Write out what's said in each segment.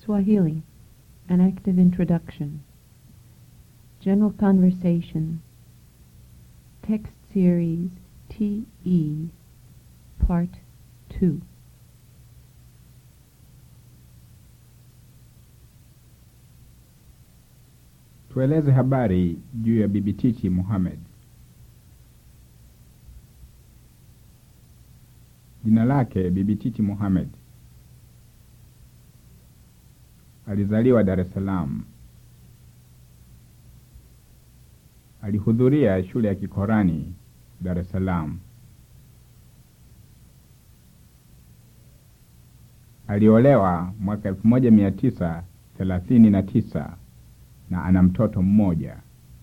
Swahili, an active introduction. General conversation. Text series TE, Part 2. Tueleze habari juu ya Bibi Titi Mohamed. Jina lake Bibi Titi Mohamed. Alizaliwa Dar es Salaam. Alihudhuria shule ya Kikorani Dar es Salaam. Aliolewa mwaka elfu moja mia tisa thelathini na tisa na ana mtoto mmoja.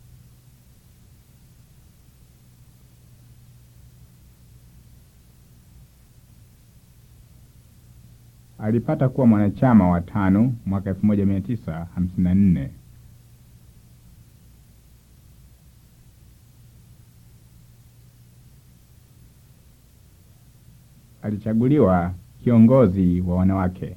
Alipata kuwa mwanachama wa tano mwaka elfu moja mia tisa hamsini na nne. Alichaguliwa kiongozi wa wanawake.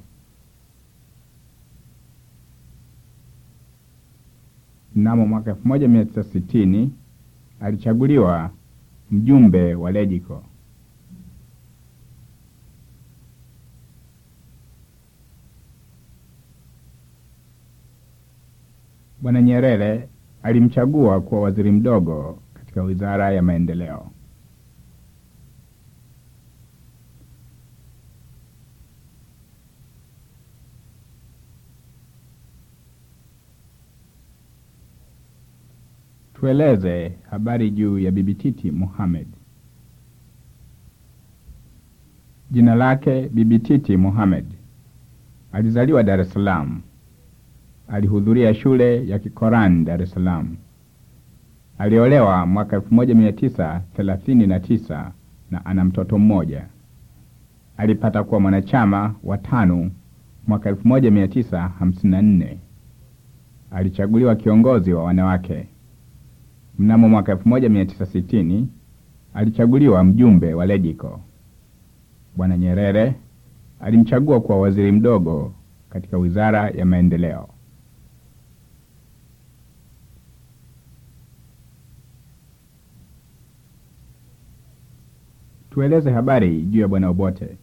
Mnamo mwaka elfu moja mia tisa sitini alichaguliwa mjumbe wa Legico. Bwana Nyerere alimchagua kuwa waziri mdogo katika wizara ya maendeleo. Tueleze habari juu ya Bibi Titi Mohamed. Jina lake Bibi Titi Mohamed. Alizaliwa Dar es Salaam. Alihudhuria shule ya Kikorani Dar es Salaam. Aliolewa mwaka 1939 na ana mtoto mmoja. Alipata kuwa mwanachama wa tano mwaka 1954. Alichaguliwa kiongozi wa wanawake. Mnamo mwaka 1960 alichaguliwa mjumbe wa Legico. Bwana Nyerere alimchagua kuwa waziri mdogo katika wizara ya maendeleo. Tueleze habari juu ya Bwana Obote.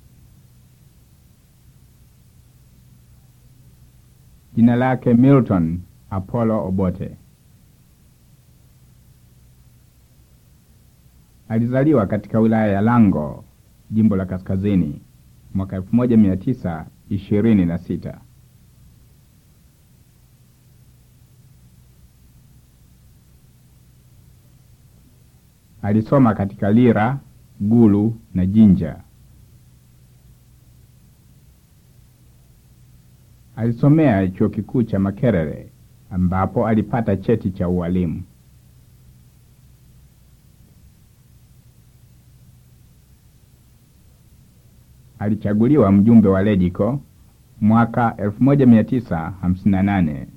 Jina lake Milton Apollo Obote. Alizaliwa katika wilaya ya Lango, jimbo la Kaskazini, mwaka 1926. Alisoma katika Lira, Gulu na Jinja. Alisomea chuo kikuu cha Makerere ambapo alipata cheti cha ualimu. Alichaguliwa mjumbe wa Legico mwaka 1958.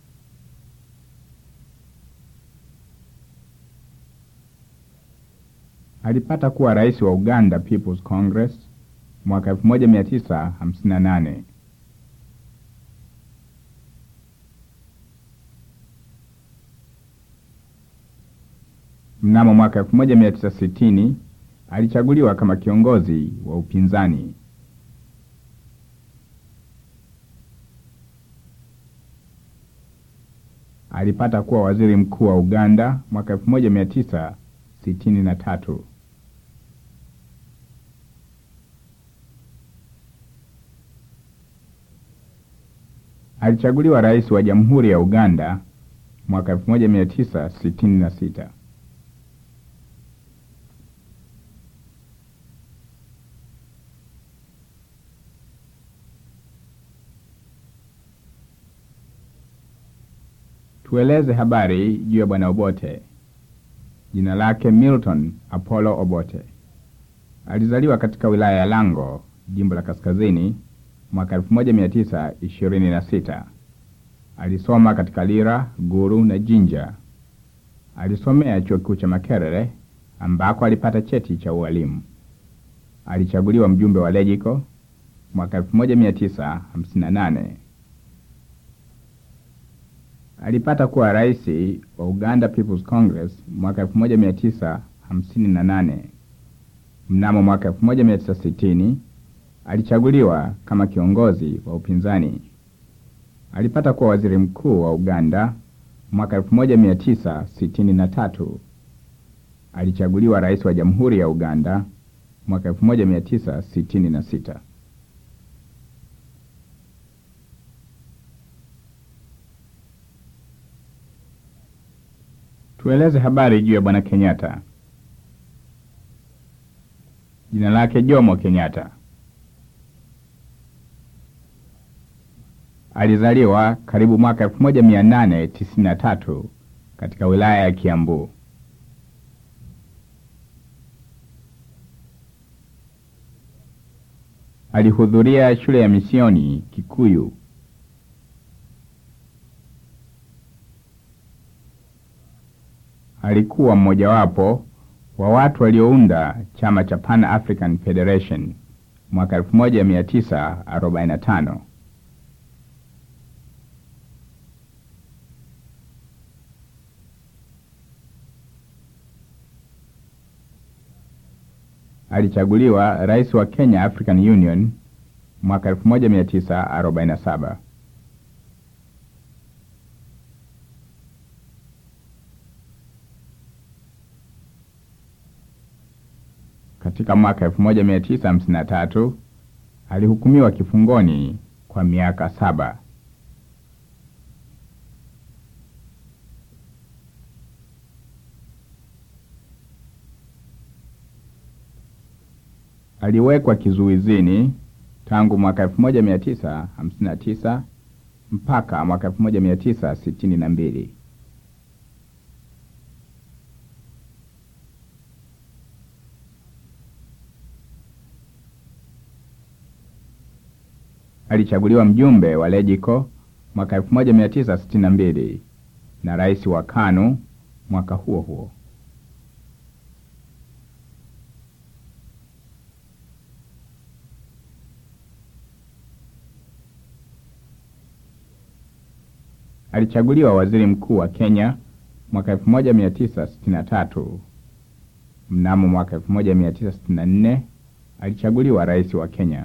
Alipata kuwa rais wa Uganda People's Congress mwaka 1958. Mnamo mwaka 1960 alichaguliwa kama kiongozi wa upinzani. Alipata kuwa waziri mkuu wa Uganda mwaka 1963. Alichaguliwa rais wa Jamhuri ya Uganda mwaka 1966. Tueleze habari juu ya Bwana Obote. Jina lake Milton Apollo Obote. Alizaliwa katika wilaya ya Lango, jimbo la Kaskazini, mwaka 1926. Alisoma katika Lira, Guru na Jinja. Alisomea chuo kikuu cha Makerere ambako alipata cheti cha ualimu. Alichaguliwa mjumbe wa Legico mwaka 1958 Alipata kuwa rais wa Uganda People's Congress mwaka 1958. Mnamo mwaka 1960 alichaguliwa kama kiongozi wa upinzani. Alipata kuwa waziri mkuu wa Uganda mwaka 1963. Alichaguliwa rais wa Jamhuri ya Uganda mwaka 1966. Tueleze habari juu ya Bwana Kenyatta. Jina lake Jomo Kenyatta. Alizaliwa karibu mwaka 1893 katika wilaya ya Kiambu. Alihudhuria shule ya misioni Kikuyu. Alikuwa mmojawapo wa watu waliounda chama cha Pan African Federation mwaka 1945. Alichaguliwa rais wa Kenya African Union mwaka 1947. Katika mwaka 1953 alihukumiwa kifungoni kwa miaka saba. Aliwekwa kizuizini tangu mwaka 1959 mpaka mwaka 1962. Alichaguliwa mjumbe wa Legico mwaka 1962 na rais wa KANU mwaka huo huo. Alichaguliwa waziri mkuu wa Kenya mwaka 1963. Mnamo mwaka 1964 alichaguliwa rais wa Kenya.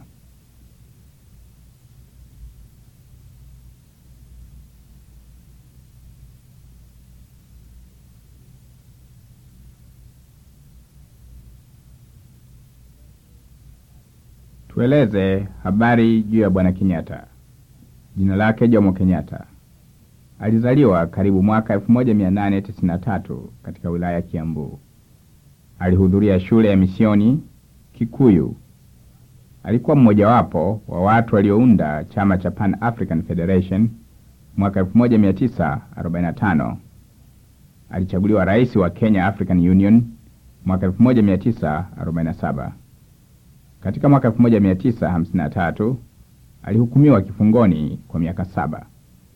Tueleze habari juu ya Bwana Kenyatta. Jina lake Jomo Kenyatta. Alizaliwa karibu mwaka 1893 katika wilaya ya Kiambu. Alihudhuria shule ya misioni Kikuyu. Alikuwa mmojawapo wa watu waliounda chama cha Pan African Federation mwaka 1945. Alichaguliwa rais wa Kenya African Union mwaka 1947. Katika mwaka 1953 alihukumiwa kifungoni kwa miaka saba.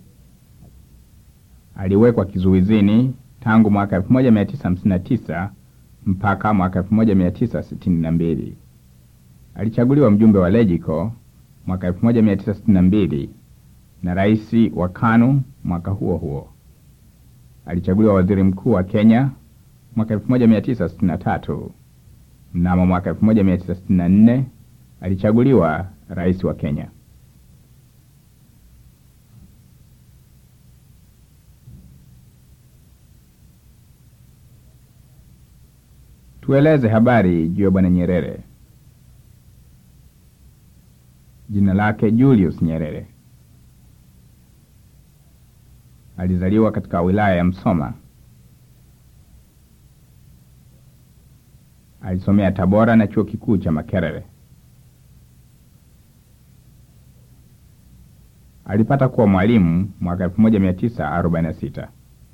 Aliwekwa kizuizini tangu mwaka 1959 mpaka mwaka 1962. Alichaguliwa mjumbe wa Legico mwaka 1962 na rais wa KANU mwaka huo huo. Alichaguliwa waziri mkuu wa Kenya mwaka 1963. Mnamo mwaka 1964 alichaguliwa rais wa Kenya. Tueleze habari juu ya Bwana Nyerere. Jina lake Julius Nyerere. Alizaliwa katika wilaya ya Msoma. Alisomea Tabora na chuo kikuu cha Makerere. Alipata kuwa mwalimu mwaka 1946.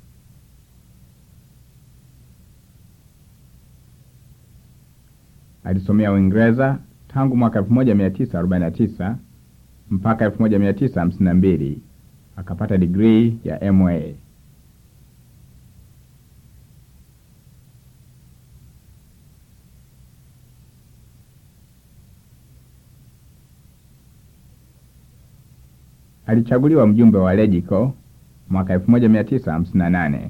Alisomea Uingereza tangu mwaka 1949 mpaka 1952 akapata digrii ya MA. Alichaguliwa mjumbe wa Legico mwaka 1958.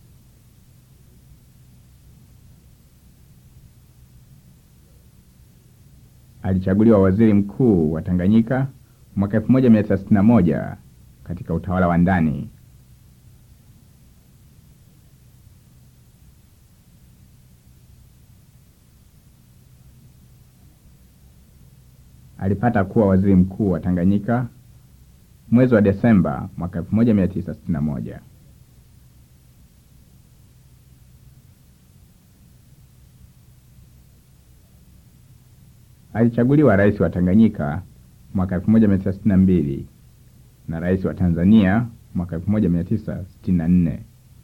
Alichaguliwa waziri mkuu wa Tanganyika mwaka 1961 katika utawala wa ndani. Alipata kuwa waziri mkuu wa Tanganyika mwezi wa Desemba mwaka 1961. Alichaguliwa rais wa Tanganyika mwaka 1962 na rais wa Tanzania mwaka 1964.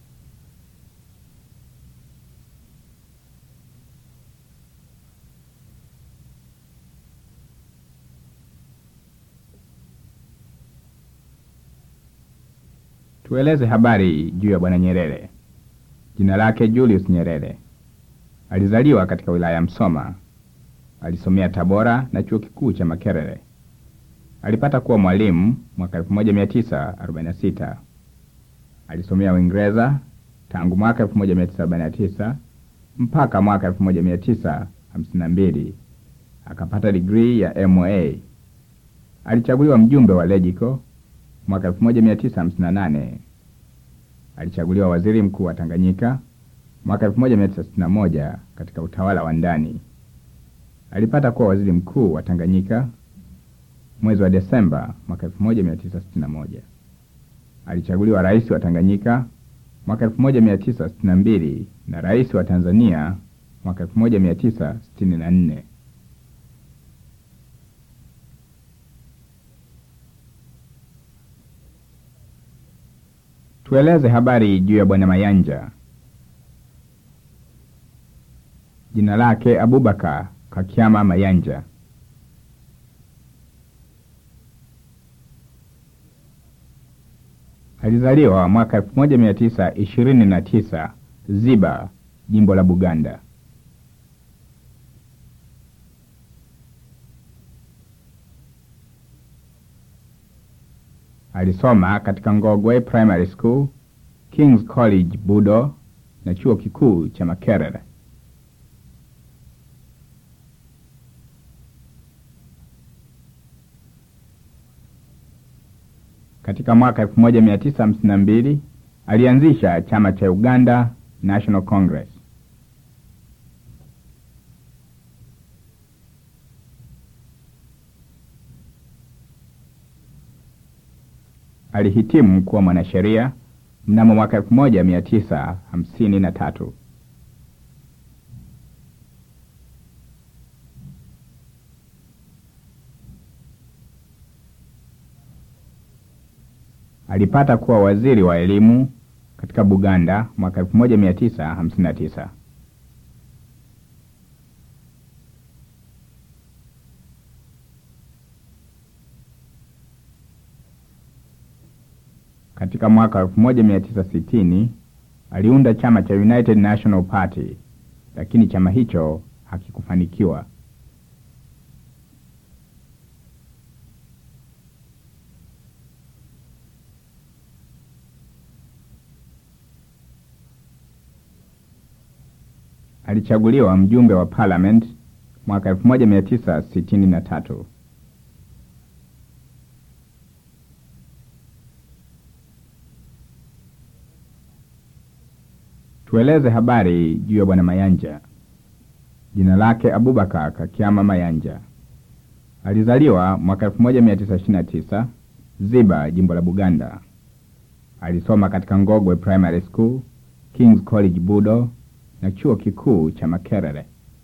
Tueleze habari juu ya Bwana Nyerere. Jina lake Julius Nyerere. Alizaliwa katika wilaya ya Msoma. Alisomea Tabora na chuo kikuu cha Makerere. Alipata kuwa mwalimu mwaka 1946. Alisomea Uingereza tangu mwaka 1949 mpaka mwaka 1952. Akapata digrii ya MA. Alichaguliwa mjumbe wa Legico mwaka 1958. Alichaguliwa waziri mkuu wa Tanganyika mwaka 1961 katika utawala wa ndani. Alipata kuwa waziri mkuu wa Tanganyika mwezi wa Desemba mwaka 1961. Alichaguliwa rais wa Tanganyika mwaka 1962 na rais wa Tanzania mwaka 1964. Tueleze habari juu ya Bwana Mayanja. Jina lake Abubakar Kakiama Mayanja. Alizaliwa mwaka 1929 Ziba, jimbo la Buganda. Alisoma katika Ngogwe Primary School, King's College Budo na chuo kikuu cha Makerere. Katika mwaka 1952 alianzisha chama cha Uganda National Congress. Alihitimu kuwa mwanasheria mnamo mwaka 1953. Alipata kuwa waziri wa elimu katika Buganda mwaka 1959. Katika mwaka 1960 aliunda chama cha United National Party, lakini chama hicho hakikufanikiwa. Alichaguliwa mjumbe wa parliament mwaka 1963. Tueleze habari juu ya Bwana Mayanja. Jina lake Abubakar Kakiama Mayanja. Alizaliwa mwaka 1929 Ziba, jimbo la Buganda. Alisoma katika Ngogwe Primary School, King's College Budo na chuo kikuu cha Makerere.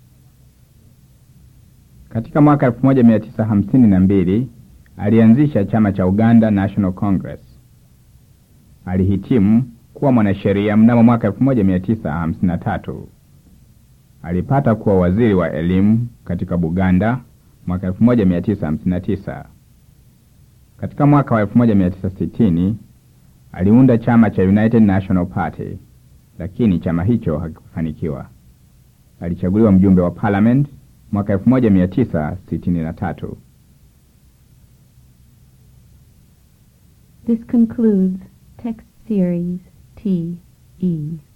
Katika mwaka 1952 alianzisha chama cha Uganda National Congress. Alihitimu kuwa mwanasheria mnamo mwaka 1953. Alipata kuwa waziri wa elimu katika Buganda mwaka 1959. Katika mwaka wa 1960 aliunda chama cha United National Party, lakini chama hicho hakikufanikiwa. Alichaguliwa mjumbe wa parliament mwaka 1963. This concludes text Series T E